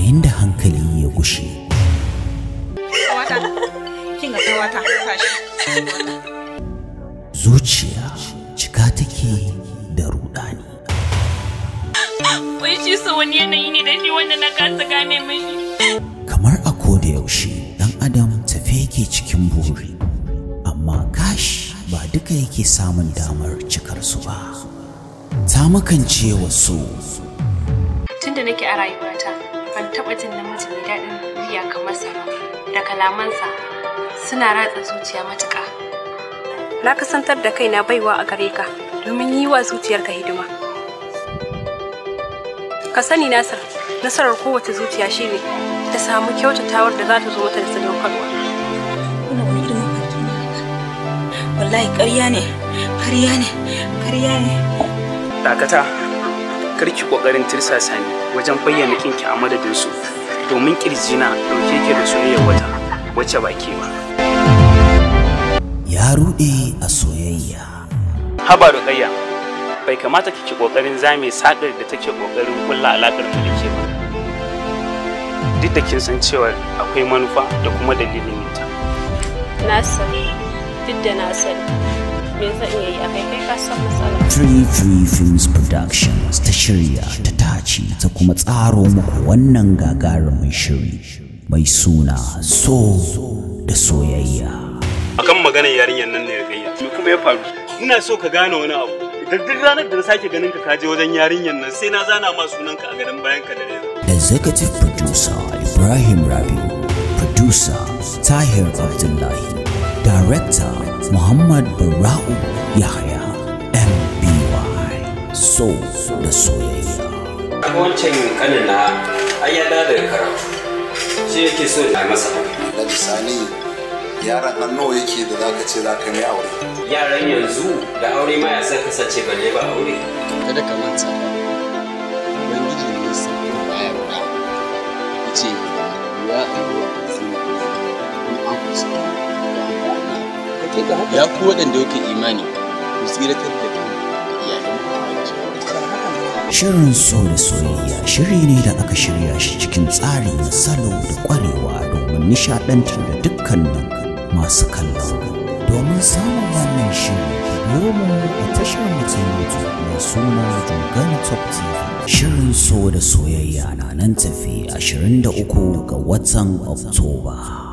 yayin da hankali ya gushe Kawata, kin ga kawata tashi. zuciya cika take da rudani Wai shi so wani yanayi ne da shi wanda na kasa gane mashi. kamar a koda yaushe dan adam tafe yake cikin buri amma kashi ba duka yake samun damar cikar su ba ta makance wasu Tunda nake a rayuwata, ban taɓa jin namiji mai daɗin murya kamar sa ba. Da kalamansa suna ratsa zuciya matuƙa. Na kasantar da kaina baiwa a gare ka domin yi wa zuciyarka hidima. Ka sani Nasir, nasarar kowace zuciya shine ta samu kyautatawar da za ta zo mata da sadaukarwa. Kuna wani irin mafarki ne haka? Wallahi ƙarya ne, ƙarya ne, ƙarya ne. dakata karki kokarin tirsasa ni wajen bayyana kinki a madadin su domin kirjina dauke ke da soyayyar wata wacce ba ke ba ya rude a soyayya haba ruqayya bai kamata kike kokarin zame sakar da take kokarin kulla alakar mu da ke ba duk da kin san cewa akwai manufa da kuma dalilin ta Na sani, duk da na sani. Me zan iya yi a kai kai ka san matsala. Free Free Films Productions ta shirya ta tace ta kuma tsaro muku wannan gagarumin shiri mai suna so da soyayya. akan maganar yarinyar nan ne ruqayya me kuma ya faru ina so ka gane wani abu idan duk ranar da na sake ganin ka kaje wajen yarinyar nan sai na zana ma sunanka a gadon bayan ka da reza Executive Producer Ibrahim Rabiu Producer Tahir Abdullahi Director Muhammad Bara'u Yahya MBY So da soyayya. wancan kanin na ai ya dawo daga karatu shi yake so na masa da bisani yaran an nawa yake da zaka ce za ka mai aure yaran yanzu da aure ma ya san kasance balle ba aure kada ka manta ba ubangiji ne ya san kuma baya ba yace ya ayyuka zai in an kusa ya ku waɗanda yake imani ku tsiratar da kan iyalan ku Shirin so da soyayya shiri ne da aka shirya shi cikin tsari na salo da ƙwarewa domin nishaɗantar da dukkanin masu kallon. Domin samun wannan shiri, biyo mu a tashar mu ta YouTube mai suna Dogana Top TV. Shirin so da soyayya na nan tafi 23 ga watan Oktoba.